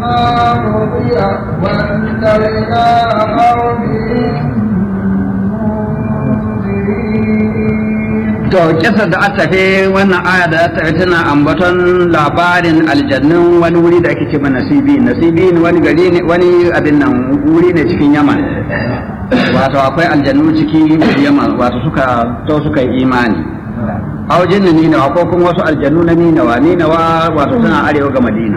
رضي وانتهينا قومهم To, kisar da aka tafi wannan aya da aka tafi tana ambaton labarin aljannun wani wuri da ake ce ma nasibi nasibi wani gari ne wani abin nan wuri ne cikin yaman wato akwai aljannu cikin yaman wato suka to suka yi imani aujin ninawa ko kuma wasu aljannu na ninawa ninawa wato suna arewa ga madina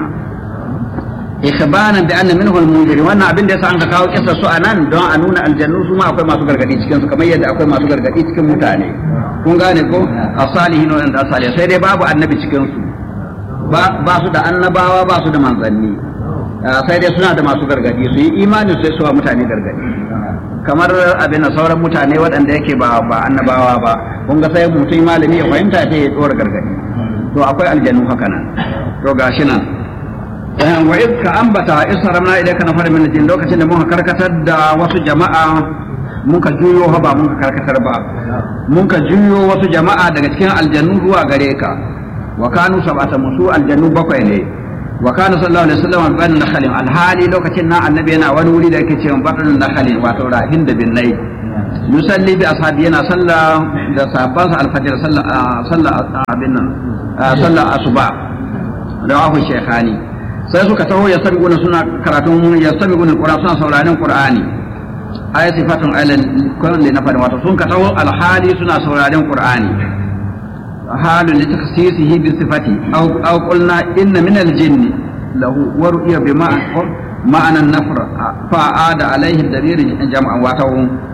ikhbaran bi anna minhu al-munzir wannan abin da yasa an ka kawo kissa su anan don a nuna aljannu su ma akwai masu gargadi cikin su kamar yadda akwai masu gargadi cikin mutane kun gane ko asalihin wa da asalihin sai dai babu annabi cikin su ba su da annabawa ba su da manzanni sai dai suna da masu gargadi su yi imani sai su wa mutane gargadi kamar abin da sauran mutane waɗanda yake ba ba annabawa ba kun ga sai mutum malami ya fahimta sai ya tsora gargadi to akwai aljannu haka nan to gashi nan wa iz ka ambata isharamna ilayka nafar min jin lokacin da muka karkatar da wasu jama'a muka juyo ha ba muka karkatar ba muka juyo wasu jama'a daga cikin aljannu zuwa gare ka wa kanu sab'ata musu aljannu bakwai ne wa kana sallallahu alaihi wasallam ban nakhalin alhali lokacin nan annabi yana wani wuri da yake cewa batun nakhalin wato rahin da binnai yusalli bi ashabi yana sallah da sahabbansa alfajr sallah sallah abin nan sallah asuba rawahu shaykhani sai suka taho ya sami suna karatun ya sami gunan ƙura suna sauraron ƙur'ani aya sifatun alal kulli na fadin wato sun ka taho alhali suna sauraron ƙur'ani halun li takhsisihi bi sifati aw aw qulna inna min al jinn lahu wa ru'ya bi ma'ana an-nafr fa ada alaihi dalil jam'an wato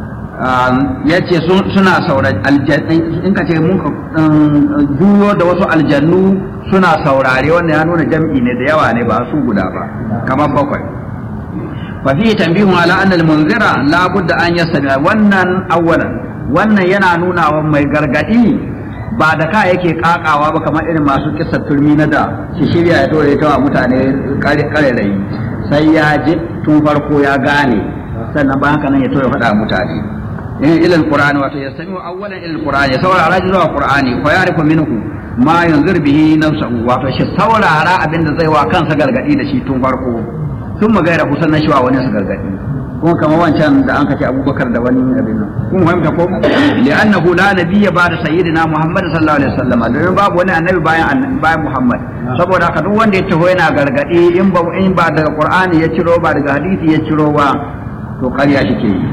yace suna sauraron aljanni in ka ce mun juyo da wasu aljannu suna saurare wannan ya nuna jam'i ne da yawa ne ba su guda ba kamar bakwai fa fi tanbihun ala anna al-munzira la budda an yasmi wannan awwalan wannan yana nuna wa mai gargadi ba da ka yake kakawa ba kamar irin masu kissar turmi na da shi shirya ya tore ta wa mutane kare rayi sai ya ji tun farko ya gane sannan ba haka nan ya tore faɗa mutane in ila al-qur'ani wato yastami awwalan ila al-qur'ani saurara zuwa qur'ani fa ya'rifu minhu ma yanzur bihi nafsuhu wato shi saurara abinda zai wa kansa gargadi da shi tun farko tun magaira kusan na shiwa wani su gargadi kuma kamar wancan da an kace abubakar da wani abin nan kun fahimta ko li'annahu la nabiyya ba'da sayyidina muhammad sallallahu alaihi wasallam don babu wani annabi bayan bayan muhammad saboda haka duk wanda ya taho yana gargadi in ba in ba daga qur'ani ya ciro ba daga hadisi ya ciro ba to ƙarya shi ke yi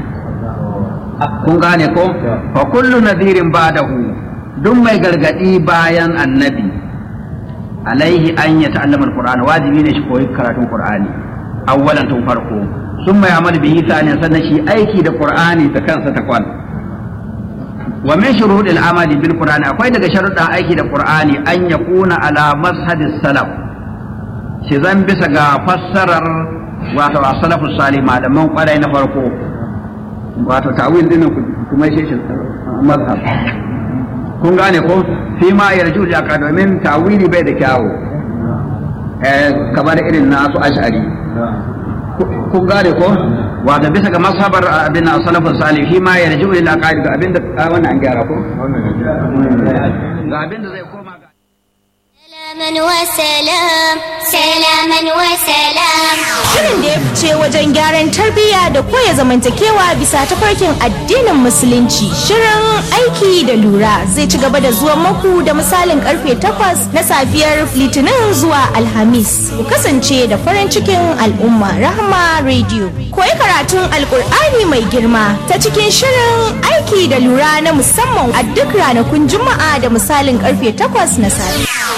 kun gane ko fa kullu nadhirin ba'dahu duk mai gargadi bayan annabi alaihi an ya ta'allama alqur'ani wajibi ne shi koyi karatun qur'ani awwalan tun farko sun mai amal bihi sani sannan shi aiki da qur'ani da kansa ta kwan wa min shuruɗil amali bil qur'ani akwai daga sharuɗan aiki da qur'ani an yakuna ala mazhabis salaf shi zan bisa ga fassarar wato as-salafus salih malaman kwarai na farko wato ta'wil din kuma shi mazhab kun gane ko fi ma yarju da ka domin tawili bai da kyawu eh kamar irin nasu ash'ari kun gane ko wato bisa ga masabar abin na salafin salih fi ma yarju ila qaidi ga abin da wannan an gyara ko ga abin da zai koma ga سلاما وسلام سلاما وسلام Shirin da ya fice wajen gyaran tarbiyya da koya zamantakewa bisa tafarkin addinin musulunci. Shirin aiki da lura zai ci gaba da zuwa maku da misalin karfe 8 na safiyar litinin zuwa alhamis. Ku kasance da farin cikin al'umma rahama radio. Koyi karatun alkur'ani mai girma ta cikin shirin aiki da lura na musamman a duk ranakun juma'a da misalin karfe 8 na safe.